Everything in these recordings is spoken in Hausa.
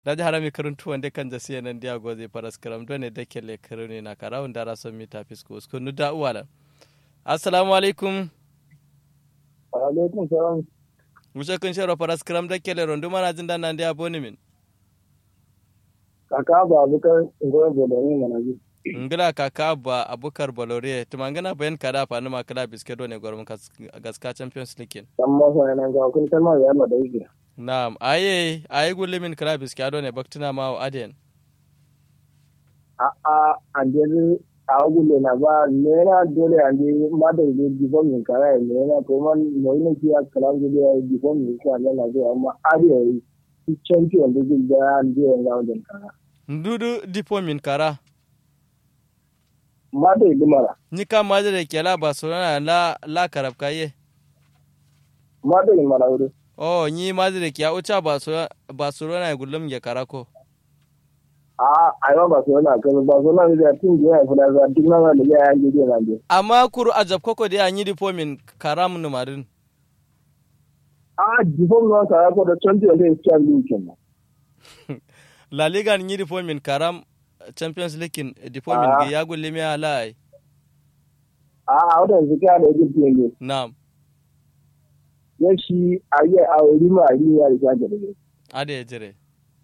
daji harami karuntu wande kan jasiya nan dia goze paras karam done da kele karuni na karawun dara son mita fisko usko nu da uwala assalamu alaikum wa alaikum salam musa kun sharo paras karam da kele rondu mana jin dan nan dia boni min kaka ba bukar ngoy bolore mana ji ngila kaka ba abukar bolore tumangana bayan kada fa numa kala biske done gormun gaska champions league amma fa nan ga kun kalma ya ma da yake Naam, aye, aye gulle min kala biski ado ne baktina ma o aden. a a ande a gulle na ba ne na dole ande ma da ne difon min kara ne na ko man no ne ki kala gulle ya difon min ka ne na ga amma ade yi champion da gulle da ande ga wajen kara Ndudu dipo min kara. ma da yi mara Ni ka ma da kela Barcelona la la karab kaye. ma da yi mara wuri Oh, ni ma da kiya ucha Barcelona Barcelona ya gullum ya kara ko. a a yawa ba su yana kan ba su nan da tin da ya fada za duk nan da ya yi da nan Amma kuru a jab koko da yi dipo min karam numarin. a difon nan kara ko da champion da ya champion kenan La Liga ni dipo min karam Champions League dipo min Ah. ya gulle mi ala ai. a a wadansu kya da yake ne Naam, ya shi a yi a wuri ma a yi ya rika da dare. ade ya jire.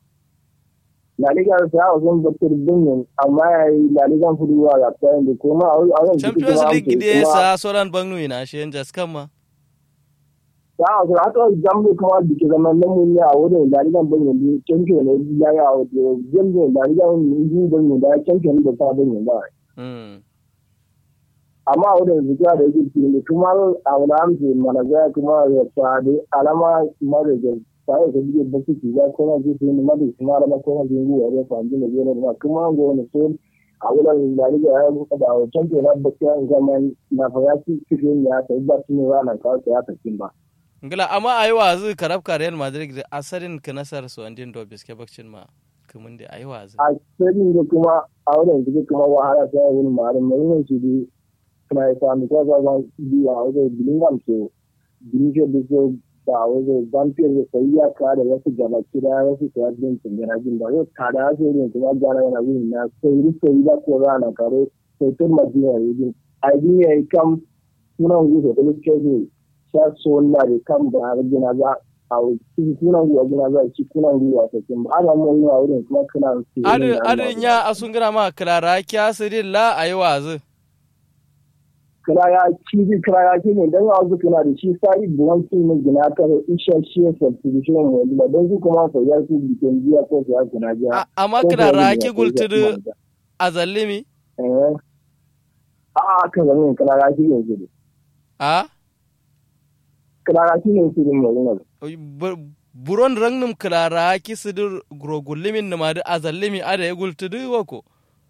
La Liga ta hawa sun bakar binyin amma ya yi La Liga fuduwa ga tsayin da kuma a wajen Champions League da sa soran bangnu ina shi yan jaskan ma. ta hawa sun haka zambo kuma da ke zama nan mun ne a wurin La Liga binyin da champion ne ya yi a wajen jambo La Liga binyin binyin da champion da ta binyin ba. Mm. Amma a wurin zuciya da yake cikin da kuma a wani amce mana zai kuma ya fadi alama mara da sai ka bige baki ki ga kuma ji su ne madu kuma alama kuma ji ruwa ya fadi ne ne ma kuma go ne so a wurin da riga ya buka da champion na baki an zaman na fara ci cikin ya ta ba su ne ranar ka ta ya tafi ba Ngila amma ayi wazu karab ka Real Madrid da asarin ka nasar su andin do biske bakcin ma. Kumun da ayi wazu. a cikin da kuma a wurin da kuma wahala ta wani mara mai yin shi di kuma ya sami ko za ga biya a wajen bilingam so bilingam da so ba wajen vampire da sai ya kare wasu gaba kira wasu sabbin tsingana jin ba yau kada ya so ne kuma gana yana wurin na sai rufe yi ba ko rana kare sai tun madina ya yi a yi ya yi kam sunan wuce da lukke ne sha so na da kan ba har gina za a cikin sunan ruwa gina za a ci kunan ruwa ta kin ba ana mun yi a wurin kuma kana su Adu adu nya asungira ma klara kya sirin la ayi wazu. kiraya cibi kiraya shi ne don yanzu kana da shi sai buwan su ne gina ta isha shi ya substitution mu ba don su kuma fa ya su bikin jiya ko su ya kuna jiya A- Amma Ko klara kuwa ki ne, gultudu ko kuwa azallimi. eh a a kan zan kiraya shi ne shi A? kiraya shi ne shi ne mu Bu- Buron rangnum klara ki sidir grogullimin numadu azallimi ada ya gultudu wako.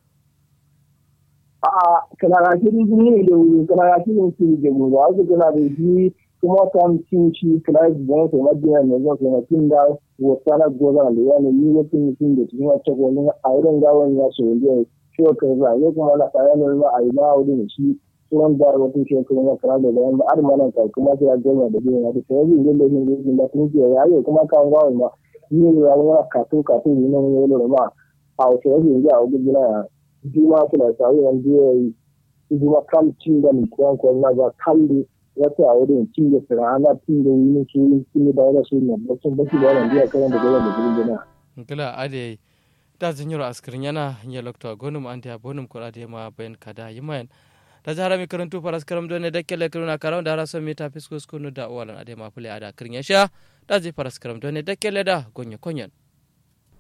a a kiraya shi ne ne da wuri kiraya shi ne shi da mu ba su kana da shi kuma kan cin shi kiraya buwan su madina ne zan su na cin da wata na goza da yana yi wata mutum da cikin wata gonin a wurin gawan ya so ne ciwo kan za ne kuma na kayan ma a yi ma wurin shi sunan da wata shi kuma na kara da bayan ba mana ka kuma sai ya gama da biyan da sai yin da yin da da tun ke ya yi kuma kan gawan ma ni ne ya wani kato kato ne nan ne da ma a wata yin da a wurin ya juma kuna sai yan biya yi juma kam cin da ni ko ko na ga kalli wata a wurin cin da fara ana cin da yin su cin da wani su ne ba sun baki da wannan biya kan da gaba da gurin da Ngila ade da zinyoro askirin yana nya lokto gonum ante abonum ko ade ma ben kada yimayan. Da jara mi karantu paras karam done da kele karuna karam da raso mi ta fisko skunu da walan ade ma pule ada kirin ya sha da ji paras karam done da kele da gonyo konyen.